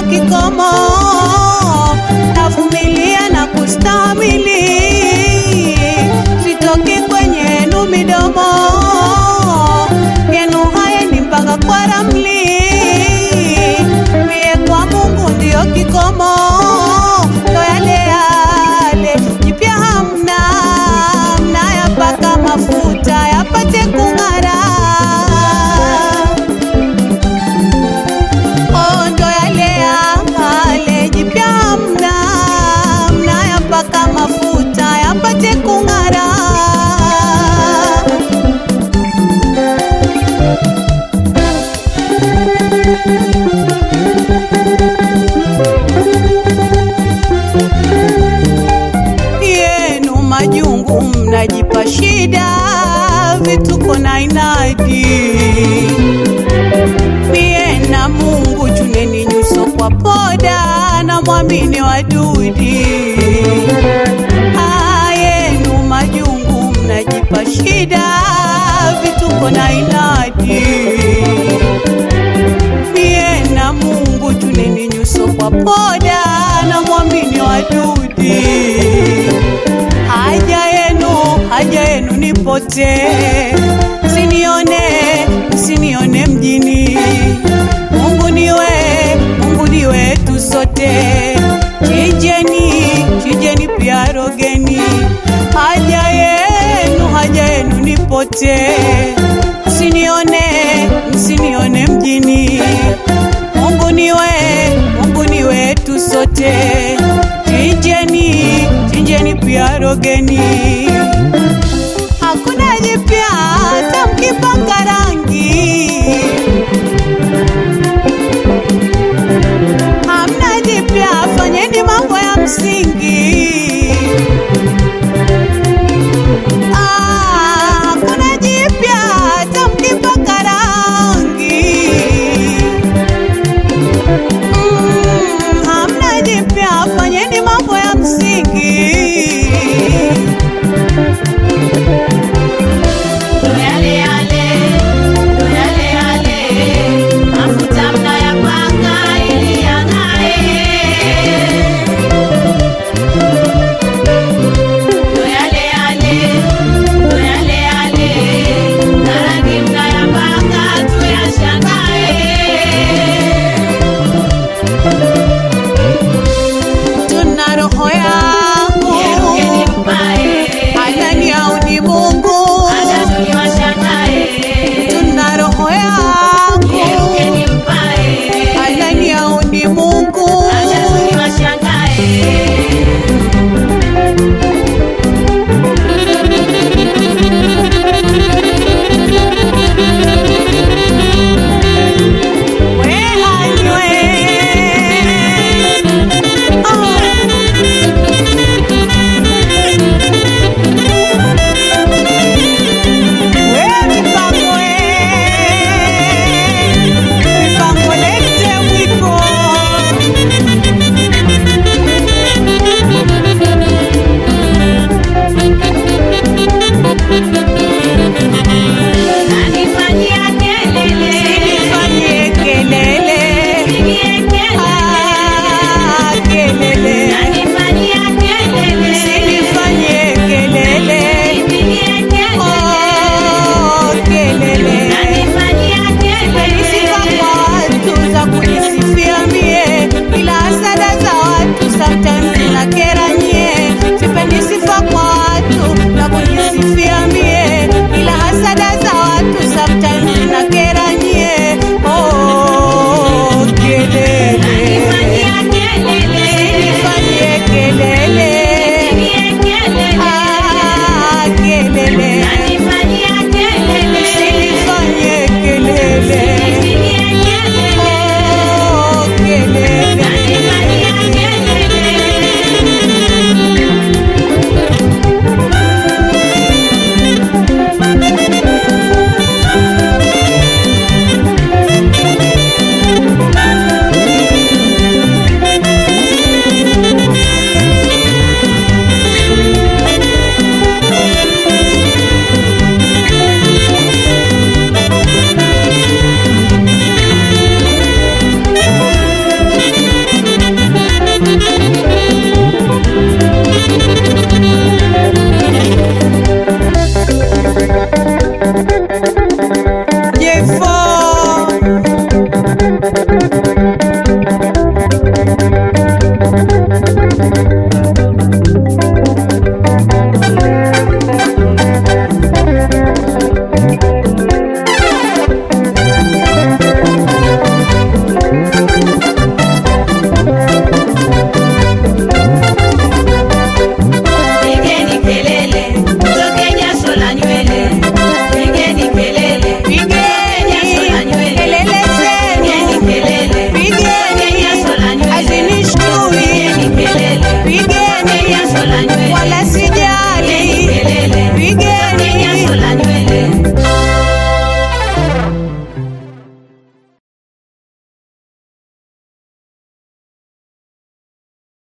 kikomo, navumilia na kustamili, sitoki kwenye yenu midomo yenu haya ni mpaka kwa ramli, mie kwa Mungu ndio kikomo, ndo yale yale jipya hamna, mnayapaka mafuta yapate kung'ara. Oh, ndo yale yale jipya hamna, mnayapaka mafuta yapate kung'ara. yenu majungu mnajipa shida, vituko na inadi. Mie na Mungu chuneni nyuso kwa poda na mwamini wadudi. Ah, yenu majungu mnajipa shida, vituko na inadi. Mie na Mungu chuneni nyuso kwa poda na mwamini wadudi haja yenu haja yenu nipote, msinione msinione mjini. Mungu niwe Mungu ni wetu sote, chijeni chijeni pia rogeni. Haja yenu haja yenu nipote, msinione msinione mjini. Mungu niwe Mungu ni wetu sote, chinjeni chinjeni pia rogeni.